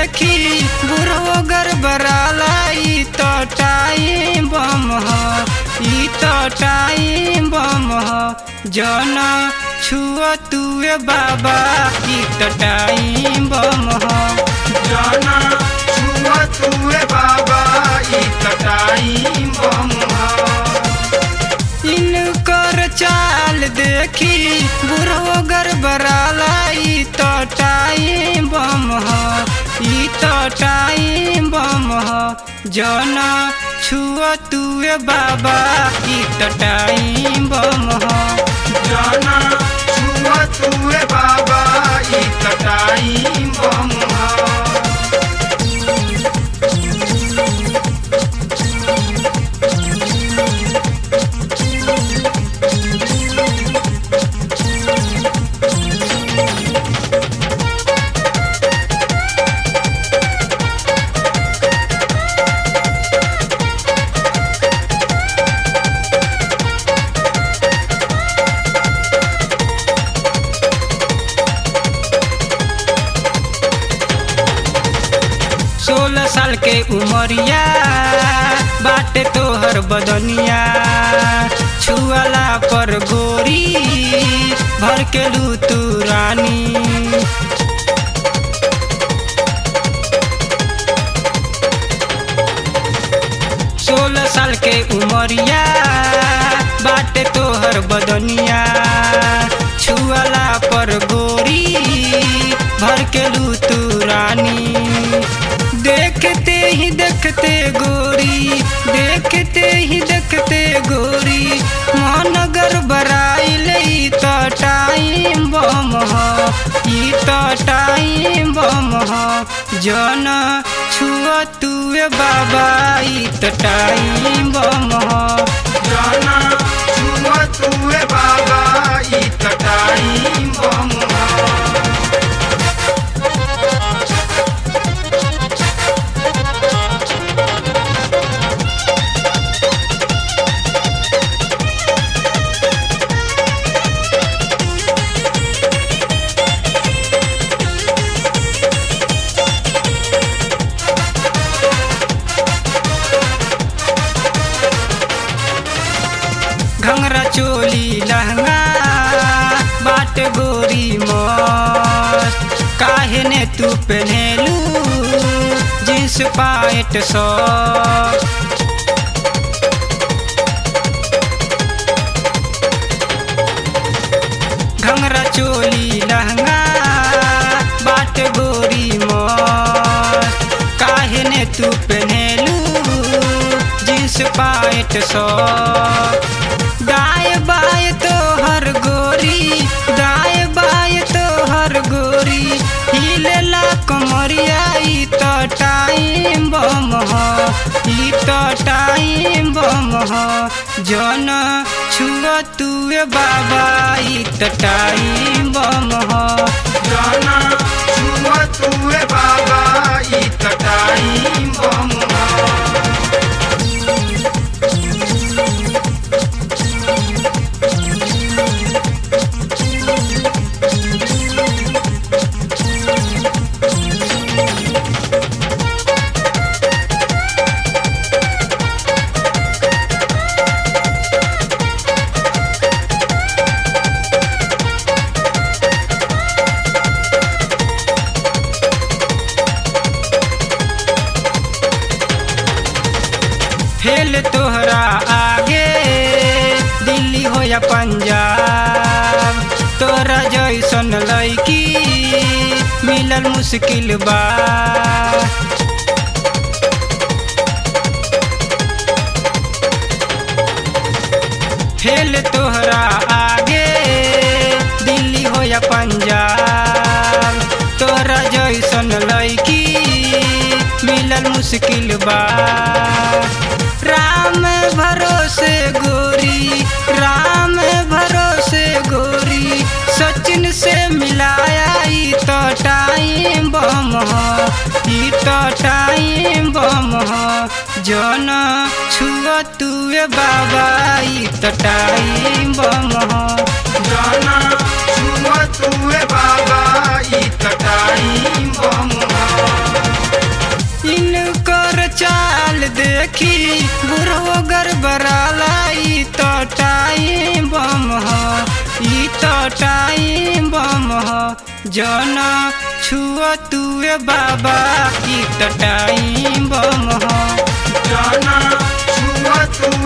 देखी बुढ़ो गड़बड़ाला ई तो टाइम बम हो ई तो टाइम बम हो जन छुआ तुए बाबा ई तो टाइम बम हो जाना छुआ छुए बाबा ई कटाई बम इनकर चाल देखी बुढ़ो गड़बड़ाला ई तो टाइम बम हो ई तो टाइम बम हो जन छुआ तुए बाबा ई तो टाइम बम हो जाना छुआ छुए बाबा ई कटाई बम सोलह साल के उमरिया बाटे तोहर बदनिया छुअला पर गोरी भर के लू तू रानी सोलह साल के उमरिया बाटे तोहर बदनिया छुअला पर गोरी भर के लू तू रानी देखते ही देखते गोरी देखते ही देखते गोरी महानगर बराइल ई तो टाइम बम हो ई तो टाइम बम हो जन छुआ तुए बाबा ई तो टाइम बम हो जाना छुआ छुए बाबा ई कटाई बम घंगरा चोली लहंगा बाट गोरी मस्त काहे ने तू पहनेलू जींस पाइट सौ घंगरा चोली लहंगा बाट गोरी मस्त काहे ने तू पहनेलू जींस पाइट सौ दाए बाए तो हर गोरी दाए बाए तो हर गोरी हिलेला कमरिया ई तो टाइम बम हो ई तो टाइम बम हो जन छुआ तुए बाबा ई तो टाइम बम हो जाना छुआ छुए बाबा ई कटाई बम फेल तोहरा आगे दिल्ली हो या पंजाब तोरा जैसन लैकी मिलल मुश्किल बा फेल तोहरा आगे दिल्ली हो या पंजाब तोरा जैसन लैकी मिलल मुश्किल बा राम भरोसे गोरी राम भरोसे गोरी सचिन से मिलाया ई तो टाइम बम हो ई तो टाइम बम हो जन छुआ तुए बाबा ई तो टाइम बम हो जाना छुआ छुए बाबा ई कटाई बम देखी बुढ़ो गड़बड़ाला ई तो टाइम बम हो ई तो टाइम बम हो जन छुअ तुए बाबा ई तो टाइम बम हो जाना छुआ तुए